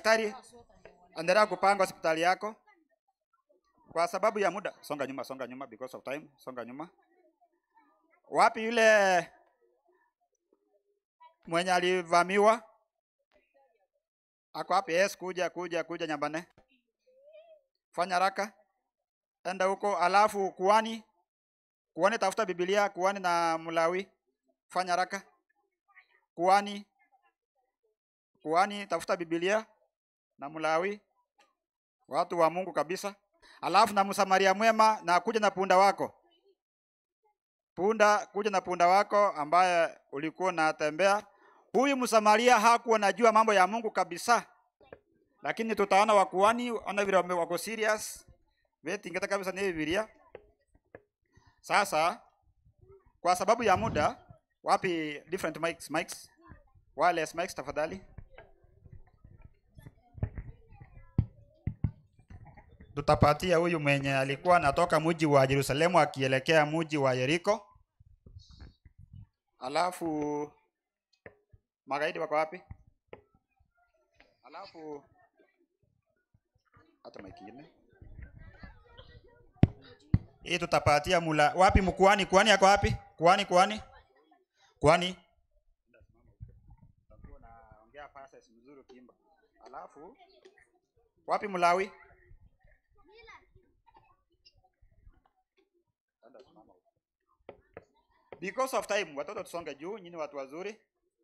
daktari, endelea kupanga hospitali yako. Kwa sababu ya muda, songa nyuma, songa nyuma, because of time, songa nyuma. Wapi yule mwenye alivamiwa? Ako wapi? Yes, kuja kuja kuja Nyambane, fanya haraka, enda huko. Alafu kuani, kuani, tafuta Biblia, kuani na Mlawi, fanya haraka. Kuani, kuani, tafuta Biblia na Mlawi, watu wa Mungu kabisa. Alafu na Msamaria mwema, na kuja na punda wako punda, kuja na punda wako ambaye ulikuwa unatembea. Huyu Msamaria hakuwa najua mambo ya Mungu kabisa, lakini tutaona wakuani, ona vile wame- wako serious vetingeta kabisa ni Biblia. Sasa kwa sababu ya muda, wapi different mics, mics, wireless mics tafadhali. Tutapatia huyu mwenye alikuwa anatoka mji wa Yerusalemu akielekea mji wa Yeriko. Alafu magaidi wako wapi? Alafu hata makine hii tutapatia mula wapi? Mkuani, kuani yako wapi? Kuani, kuani, kuani. Naongea passes mzuri ukiimba. Alafu wapi Mlawi? Enda simama huko. Because of time, watoto tusonge juu, nyinyi watu wazuri.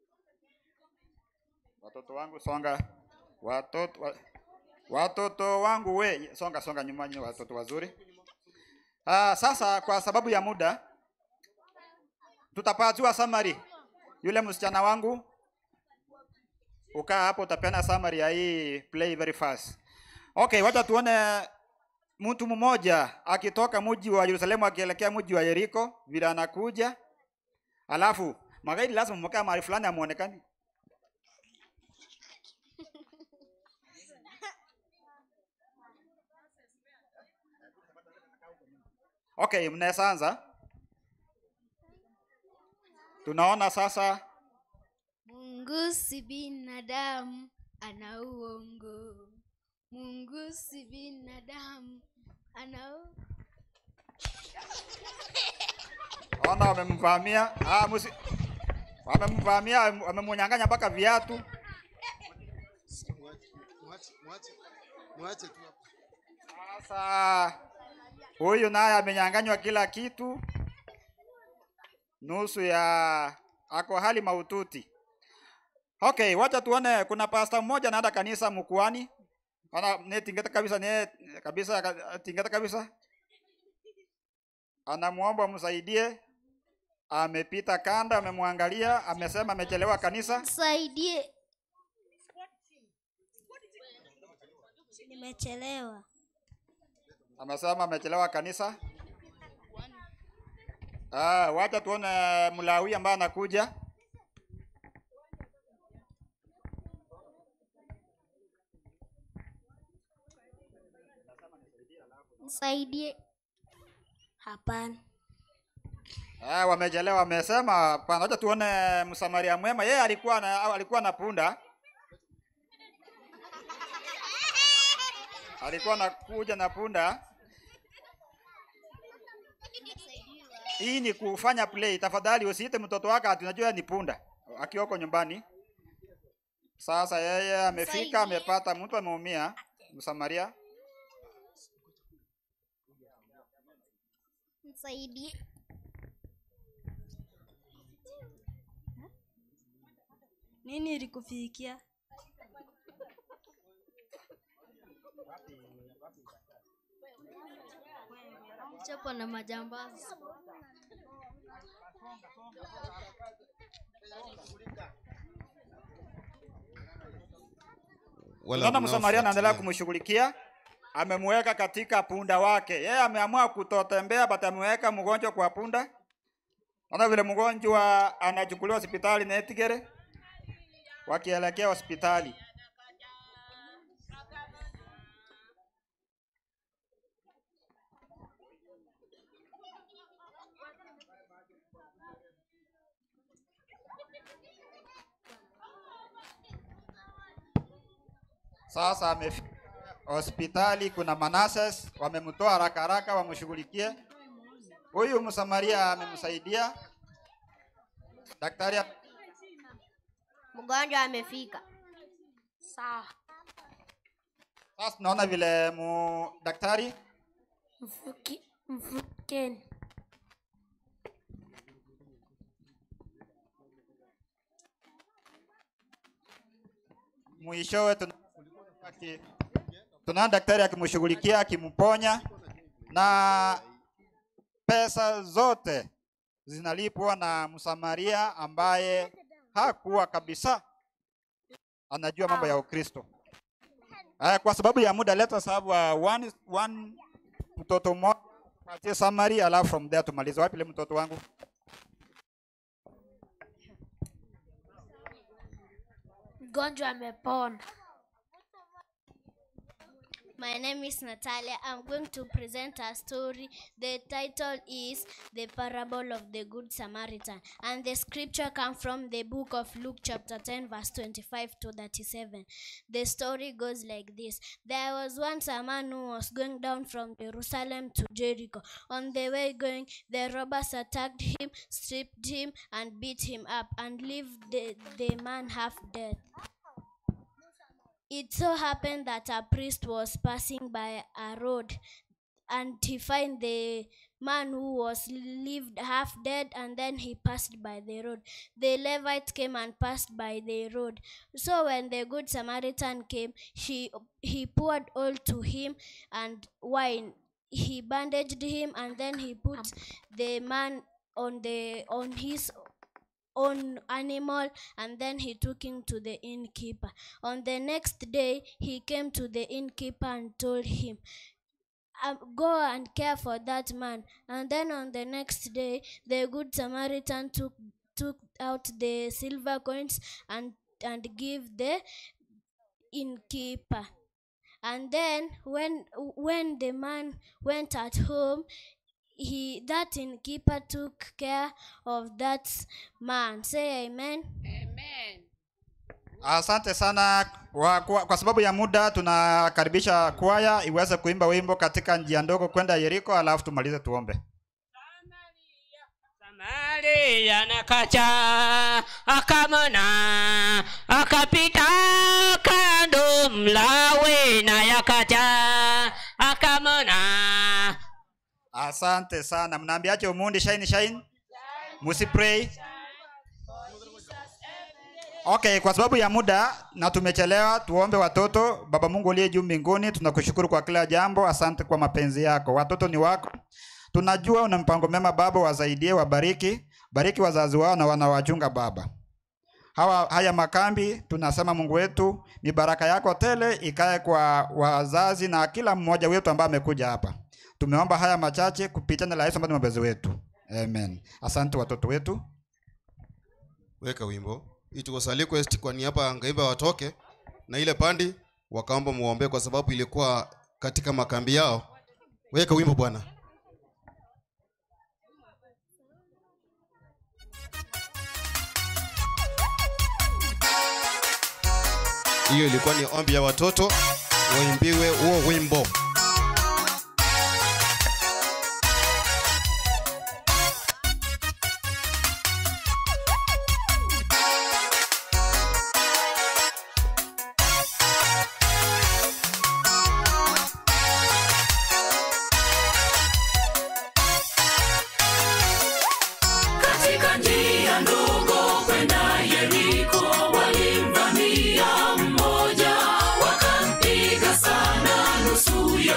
Watoto wangu songa. Watoto wa, watoto wangu we, songa songa nyuma nyinyi watoto wazuri. Ah, sasa kwa sababu ya muda tutapatiwa summary. Yule msichana wangu ukaa hapo utapeana summary ya hii play very fast. Okay, wacha tuone mtu mmoja akitoka mji wa Yerusalemu akielekea mji wa Yeriko, vile anakuja. Alafu magaidi lazima mkaa mahali fulani amuonekani. Okay, mnaweza anza. Tunaona sasa Mungu si binadamu, ana uongo. Mungu si binadamu, ana u- ona wamemvamia, ah, musi, wamemvamia, wamemunyang'anya mpaka viatu. Mwache, mwache, mwache, mwache tu hapo. Sasa huyu naye amenyang'anywa kila kitu, nusu ya ako hali maututi. Okay, wacha tuone. Kuna pasta mmoja anaenda kanisa mkuani, ana ne tingeta kabisa, ne kabisa ka- tingeta kabisa, anamuomba msaidie. Amepita kanda, amemwangalia, amesema amechelewa kanisa. Msaidie. Nimechelewa. amesema amechelewa kanisa. Ah, wacha tuone Mlawi ambaye anakuja. Msaidie. Hapana. Ah, wamechelewa wamesema hapana. Wacha tuone Msamaria mwema. Yeye alikuwa na alikuwa na punda. Alikuwa anakuja na punda. Hii ni kufanya play. Tafadhali usiite mtoto wako ati unajua ni punda akiwa huko nyumbani. Sasa yeye amefika, amepata mtu ameumia, Msamaria. Msaidie. Nini ilikufikia? Chapo na majambazi. Wala Unaona Msamaria mnaofuatilia. anaendelea kumshughulikia, amemweka katika punda wake. Yeye ameamua kutotembea, but ameweka mgonjwa kwa punda. Naona vile mgonjwa anachukuliwa hospitali na Etigere, wakielekea hospitali. Sasa amefika hospitali, kuna Manassas, wamemtoa haraka haraka wamshughulikie. Huyu Msamaria amemsaidia daktari. Mgonjwa amefika. Sawa. Sasa tunaona vile mu daktari Mfuki, mfukeni. mwishowe tuna- aki- tunaona daktari akimshughulikia akimponya, na pesa zote zinalipwa na Msamaria ambaye hakuwa kabisa anajua mambo ya Ukristo. Haya, kwa sababu ya muda, let us have uh, one, one mtoto mmoja patie Samaria, alafu from there tumalize. Wapi ile mtoto wangu? Mgonjwa amepona. My name is Natalia. I'm going to present a story. The title is The Parable of the Good Samaritan. And the scripture comes from the book of Luke, chapter 10, verse 25 to 37. The story goes like this There was once a man who was going down from Jerusalem to Jericho. On the way going, the robbers attacked him, stripped him, and beat him up, and left the, the man half dead. It so happened that a priest was passing by a road and he found the man who was lived half dead and then he passed by the road. The Levite came and passed by the road. So when the good Samaritan came, she he poured oil to him and wine. He bandaged him and then he put the man on the on his own animal and then he took him to the innkeeper. On the next day, he came to the innkeeper and told him, um, Go and care for that man. And then on the next day, the good Samaritan took took out the silver coins and and give the innkeeper. And then when when the man went at home, he that innkeeper took care of that man. Say amen. Asante sana kwa, kwa, kwa sababu ya muda tunakaribisha kwaya iweze kuimba wimbo katika njia ndogo kwenda Yeriko, alafu tumalize tuombe. Samaria nakacha akamona akapita kando mlawe na yakacha akamona Asante sana. Mnaambiaje Umundi shine shine? Musi pray. Okay, kwa sababu ya muda na tumechelewa, tuombe watoto. Baba Mungu uliye juu mbinguni, tunakushukuru kwa kila jambo. Asante kwa mapenzi yako. Watoto ni wako, tunajua una mpango mema Baba, wasaidie, wabariki, bariki wazazi wao na wanawachunga Baba. Hawa, haya makambi tunasema Mungu wetu ni baraka yako tele ikae kwa wazazi na kila mmoja wetu ambaye amekuja hapa. Tumeomba haya machache kupitia na la Yesu ambaye ni mwombezi wetu. Amen. Asante watoto wetu. weka wimbo itukosa request kwa niaba ya ngaiva watoke na ile pandi wakaomba muombe kwa sababu ilikuwa katika makambi yao weka wimbo bwana hiyo ilikuwa ni ombi ya watoto waimbiwe huo wimbo katika njia ndogo kwenda Yeriko walimvamia mmoja, wakampiga sana nusu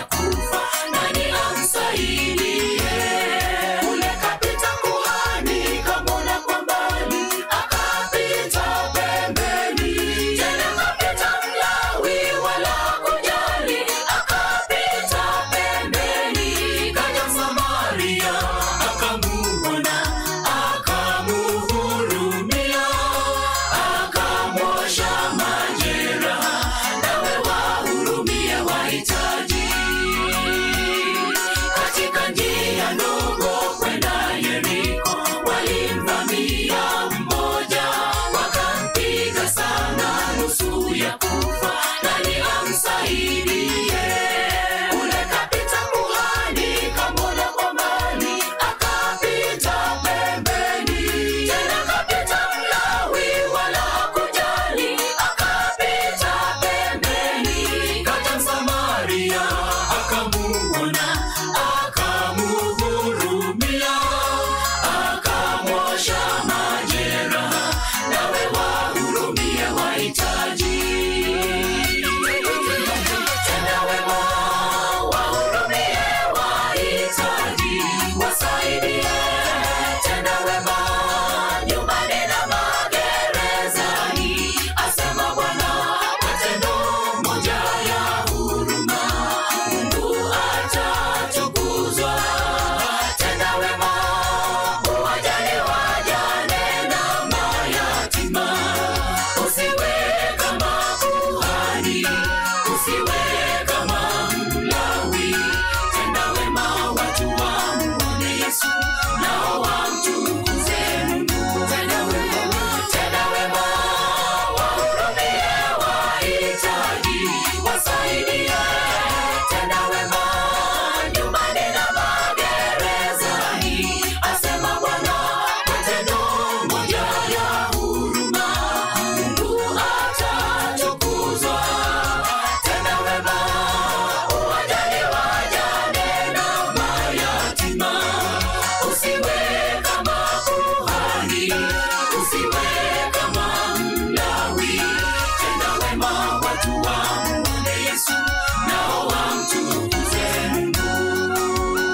usiwe kama Mlawi. Tenda wema watu wamuone Yesu, nao wamtukuze Mungu. Tenda wema, tenda wema, wahurumie wahitaji, wasaidie. Tenda wema nyumbani na magerezani, asema Bwana, matendo moja ya huruma, Mungu atatukuzwa. Tenda wema, uwajali wajane na mayatima, usiwe kama kuhani, usiwe kama Mlawi. Tenda wema, watu wamuone Yesu, nao wamtukuze Mungu.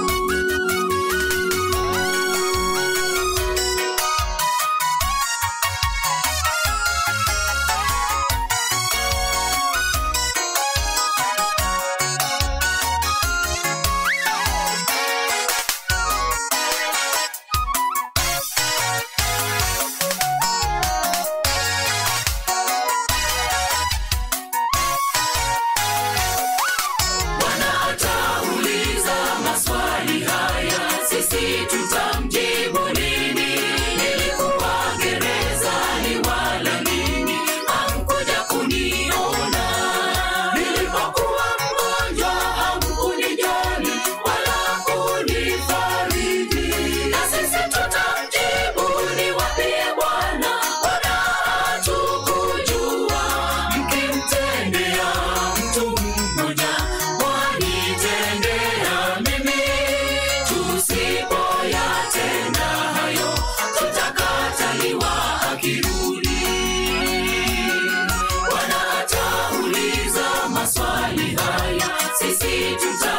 Bwana atauliza maswali haya, sisi tutamjibu nini? Nilikuwa gerezani wala nini, hamkuja kuniona. Nilipokuwa mgonjwa hamkunijali wala kunifariji. Na sisi tutamjibu, niwaambie Bwana, Bwana hatukujua. Mkimtendea mtu mmoja, mwanitendea mimi. Tusipoyatenda hayo, tutakataliwa akirudi. Bwana atauliza maswali haya, sisi tuta